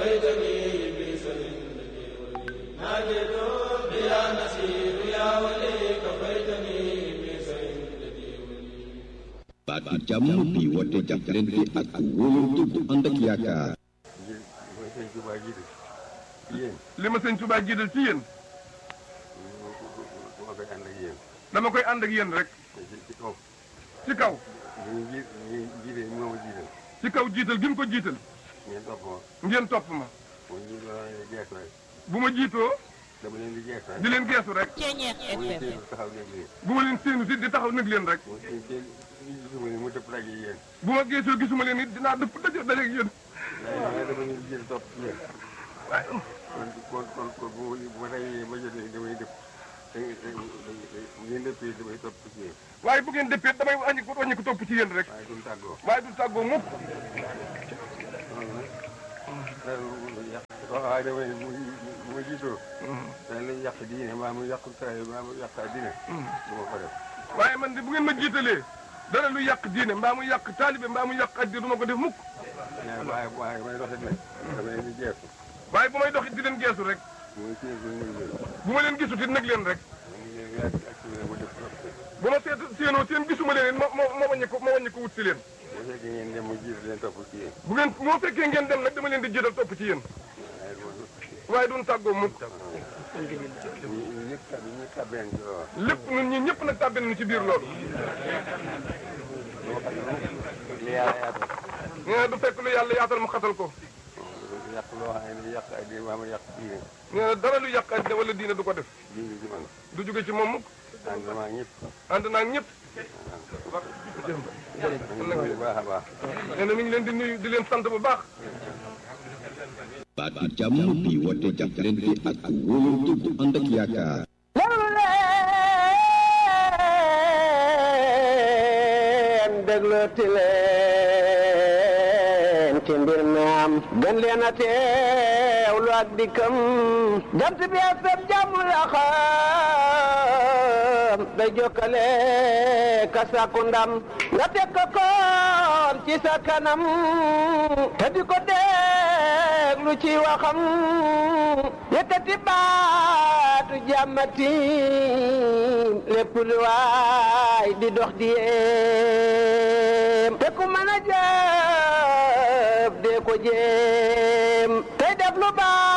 baatu jàmm bi woote jàppalante ak wóolante bu ànd ak yaakaar. ngir mooy sëñ Tuubaa jiital ci yéen li ma sëñ Tuubaa jiital ci yéen dama koy ànd ak yéen dama koy ànd ak yéen rek ci ci kaw ci kaw ñu ji ñu jiite moo ma jiital ci kaw jiital gi mu ko jiital ngeen topp ma ngeen topp ma mooy ñu doon leen di geesu rek bu ma jiitoo dama leen di geesu rek di leen geesu rek Ceeñeex mu ngi FM téye taxaw nekk leen bu ma leen séenu si di taxaw nag leen rek mu ngi téye ñu gisuma ne mu dëpp daje yéen bu ma geesoo gisuma leen it dinaa dëpp daje daje ak yéen waaye dama leen di jël topp ci yéen waaye kon kon kon kon bu ma bu ma dajee ma jotee damay dëpp da bu ngeen dëppee damay topp ci yéen waaye bu ngeen dëppee damay wàññi ko wàññi ko topp ci yéen rek waaye duñ tàggoo waaye du tàggoo mukk loolu nag loolu yàq waaye damay bu bu ma jiitoo dañ lay yàq diine maa mu yàq saa maa mu yàq diine du ma ko def waaye man de bu ngeen ma jiitalee dara lu yàq diine mbaa mu yàq taalibe mbaa mu yàq addi du ma ko def mukk waaye waaye waaye may doxit nag dama leen di jeexu waaye bu may doxit di leen geesu rek muy kii bu nuyu leen bu ma leen gisut it nag leen rek mu ngi leen yàgg ak si mu def trop bu ma seet séenoo seen gisuma leen it ma ma ma wàññi ko ma wàññi ko wut si leen bu fekkee ngeen dem mu jiitu leen topp ci yéen bu ngeen moo fekkee ngeen dem nag dama leen di jiital topp ci yéen waaye loolu waaye duñ tàggoo mukk ñu ñu ñëpp tab ñu tabeen ci loolu lépp ñun ñi ñëpp nag tàbbi nañu ci biir loolu loo xam ne li yàlla yaatal nee na du fekk lu yàlla yaatal mu xatal ko yàq loo xam ne yàq ak diine maa ma yàq diine nee na dara lu yàq addi wala diine du ko def diine ci man du jóge ci moom mukk ànd maa ñëpp ànd naa ak ñëpp bu baax a baax nee na mi ngi leen di nuyu di leen sant bu baax baatu jàmm bi woote jàppalante ak wóolante bu ànd ak yaakaar. déglu leen déglooti leen ci mbir mi am gën leen a teewlu ak dikkam jant bi ak sab jàmm la xam day jokkale ka sàkku ndam nga teg ko koon ci sa kanam te di ko déglu ci waxam yëkkati baatu jàmmati lépp lu waay di dox di yéem te ku mën a jëf dee ko jéem tey def lu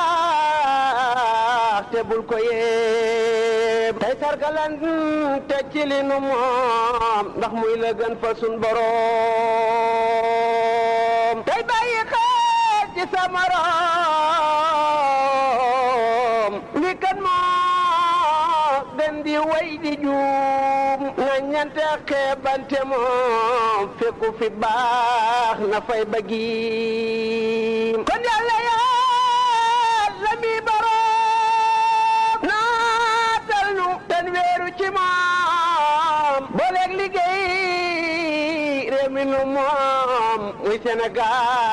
baax te bul ko yéem tey sargalan te ci li nu moom ndax muy la gën fa sun boroom tey bàyyi xel ci sa morom li kan moo gën di way di juum na ñante xeebante moom fekku fi baax na fay bëggi kon yàlla yàlla mi boroom naatal nu ten weeru ci moom booleeg liggéey réew mi nu moom muy Sénégal